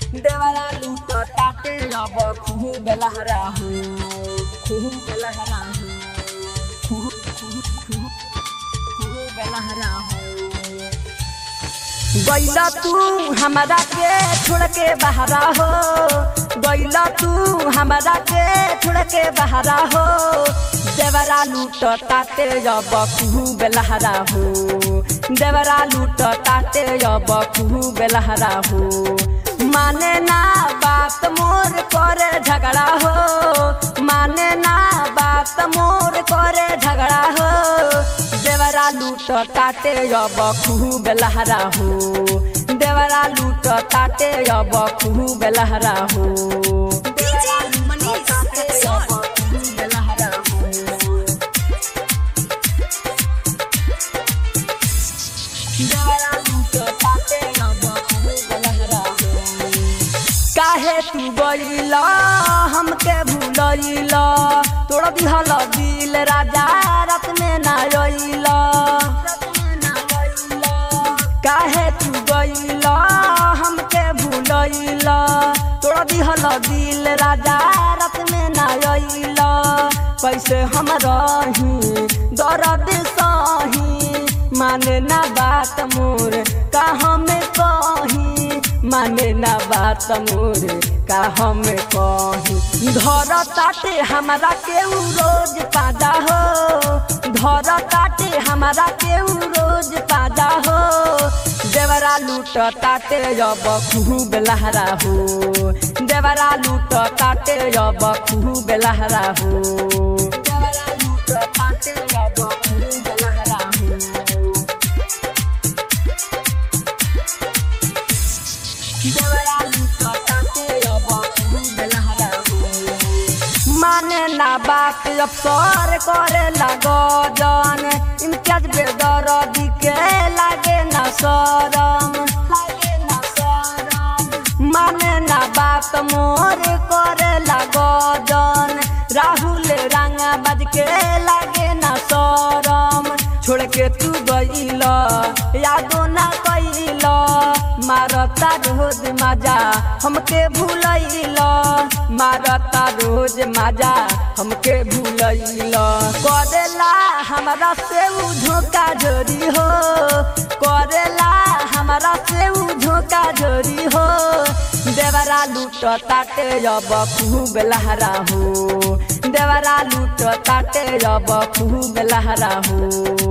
देवरा लूट ताटे अब खूब लहरा हो खूब लहरा हो खूब खूब खूब खूब लहरा हो गैला तू हमारा के छोड़ के बहरा हो गैला तू हमारा के छोड़ के बहरा हो देवरा लूट ताते अब खूब लहरा हो देवरा लूट ताते अब खूब लहरा हो माने ना बात मोर करे झगड़ा हो माने ना बात मोर करे झगड़ा हो देवरा लूट ताटे अब खूब लहरा हो देवरा लूट ताटे अब खूब लहरा हो देवरा लूट ताटे अब खूब लहरा हो देवरा लूट ताटे अब खूब लहरा हो काहे तू गईला हमके भूलैला तोड़ दिहल दिल राजा रात में ना रइला काहे तू गईला हमके भूलैला तोड़ दिहल दिल राजा रात में ना रइला कैसे हम रही दर्द सही माने ना बात मोर का हमें कही माने ना बात मोर का हम कही धर ताटे हमारा केहू रोज पादा हो धर ताटे हमारा केहू रोज पादा हो देवरा लूट ताटे अब खूब लहरा हो देवरा लूट ताटे अब खूब लहरा हो देवरा लूट ताटे अब खूब लहरा हो देवरा लूट ताटे अब खूब लहरा हो माने ना बात अफसर करे लगो जन इम्तियाज बेदर दिके लागे ना शरम लागे ना शरम माने ना बात मोर करे लगो जन राहुल रंगा बज के लागे ना शरम छोड़ के तू गईल यादो ना कैल मारता रोज मजा हमके भूलैल मारता रोज मजा हमके भूलैल करेला हमरा से उ धोखा जोरी हो करेला हमरा से उ धोखा जोरी हो देवरा लूट ताटे अब खूब लहरा हो देवरा लूट ताटे अब खूब लहरा हो